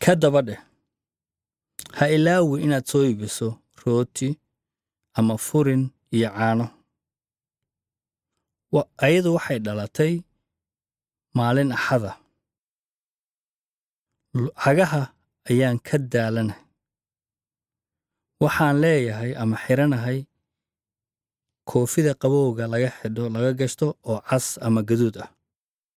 ka daba dheh ha ilaawi inaad soo iibiso rooti ama furin iyo caano Wa- ayadu waxay dhalatay maalin axada L- cagaha ayaan ka daalanahay waxaan leeyahay ama xiranahay koofida qabowga laga xidho laga gashto oo cas ama gaduud ah